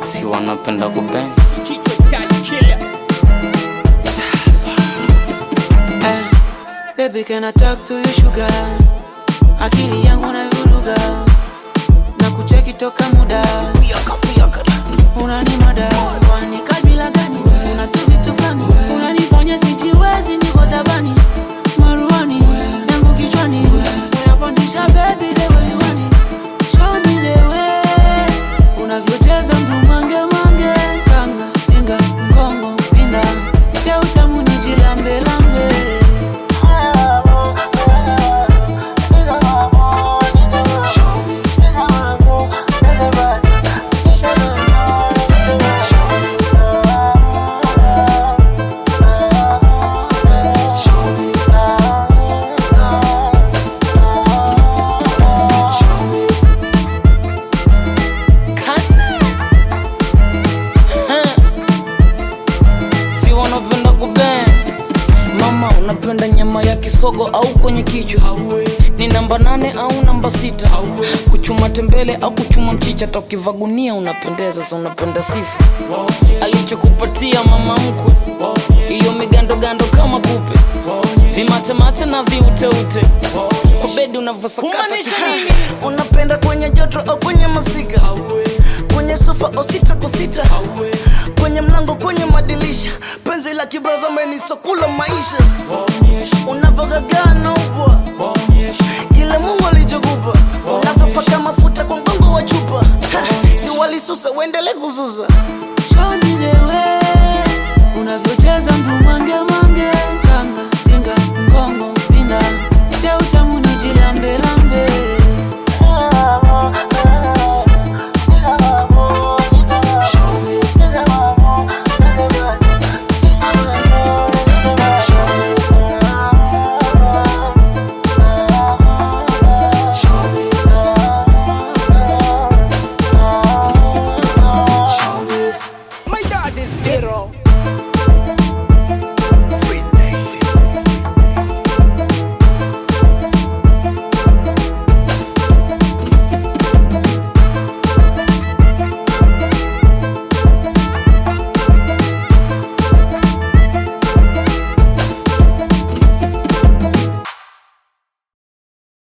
si wanapenda kubeng Eh, baby can I talk to you sugar akili yangu naivuruga na kucheki toka muda unani mada kwani kabila gani una tu vitu fulani unanifanya sijiwezi niko tabani maruani yangu kichwani unapandisha baby the way you want it show me the way unavyocheza mtu mange mange kanga tinga mgongo pinda ya utamu ni jilambe lambe si wanapenda kubeng mama unapenda nyama ya kisogo au kwenye kichwa ni namba nane au namba sita kuchuma tembele au kuchuma mchicha tokivagunia unapendeza sa unapenda sifa alichokupatia mama mkwe hiyo migandogando kama kupe vimatemate na viuteute kwa bedi unavyosakata kikupe unapenda kwenye joto au kwenye masika kwenye sofa au sita kwa sita kwenye mlango kwenye madilisha penzi la kibraza menisokula maisha unavyogagana upwa kile mungu alichokupa unavyopaka mafuta kwa mgongo wa chupa Ha, si walisusa uendele kuzuza show me the way unavyocheza mtu mange